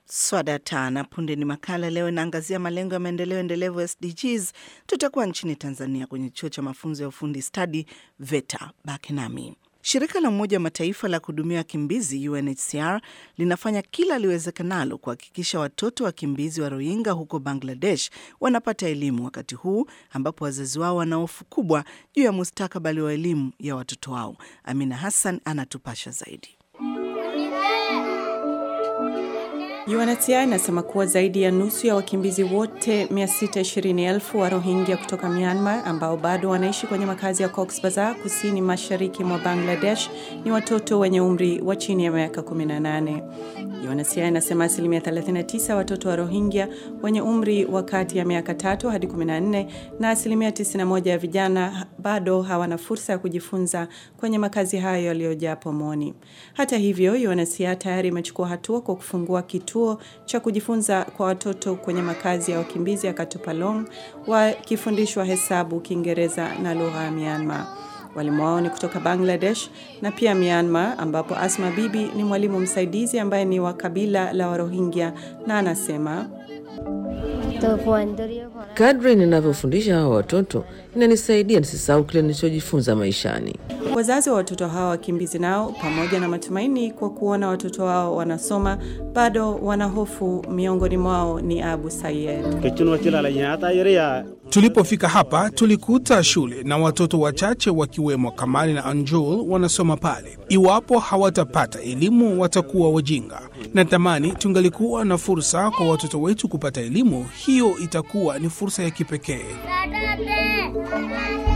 Swadata na punde ni makala. Leo inaangazia malengo ya maendeleo endelevu SDGs. Tutakuwa nchini Tanzania kwenye chuo cha mafunzo ya ufundi stadi VETA. Baki nami. Shirika la Umoja wa Mataifa la kuhudumia wakimbizi UNHCR linafanya kila liwezekanalo kuhakikisha watoto wakimbizi wa Rohingya huko Bangladesh wanapata elimu wakati huu ambapo wazazi wao wana hofu kubwa juu ya mustakabali wa elimu ya watoto wao. Amina Hassan anatupasha zaidi. UNHCR inasema kuwa zaidi ya nusu ya wakimbizi wote 620,000 wa Rohingya kutoka Myanmar ambao bado wanaishi kwenye makazi ya Cox's Bazar kusini mashariki mwa Bangladesh ni watoto wenye umri wa chini ya miaka 18. UNHCR inasema asilimia 39 watoto wa Rohingya wenye umri wa kati ya miaka tatu hadi 14 na asilimia 91 ya vijana bado hawana fursa ya kujifunza kwenye makazi hayo yaliyojaa pomoni. Hata hivyo, UNHCR tayari imechukua hatua kwa kufungua kituo cha kujifunza kwa watoto kwenye makazi ya wakimbizi ya Katupalong wakifundishwa hesabu, Kiingereza na lugha ya Myanmar. Walimu wao ni kutoka Bangladesh na pia Myanmar, ambapo Asma Bibi ni mwalimu msaidizi ambaye ni wa kabila la Warohingya na anasema Kadri ninavyofundisha hawa watoto inanisaidia nisisahau kile nilichojifunza maishani. Wazazi wa watoto hawa wakimbizi nao, pamoja na matumaini kwa kuona watoto wao wanasoma, bado wana hofu. Miongoni mwao ni Abu Sayed. Tulipofika hapa tulikuta shule na watoto wachache wakiwemo Kamali na Anjul wanasoma pale. Iwapo hawatapata elimu watakuwa wajinga. Natamani tungalikuwa na fursa kwa watoto wetu kupata elimu, hiyo itakuwa ni fursa ya kipekee.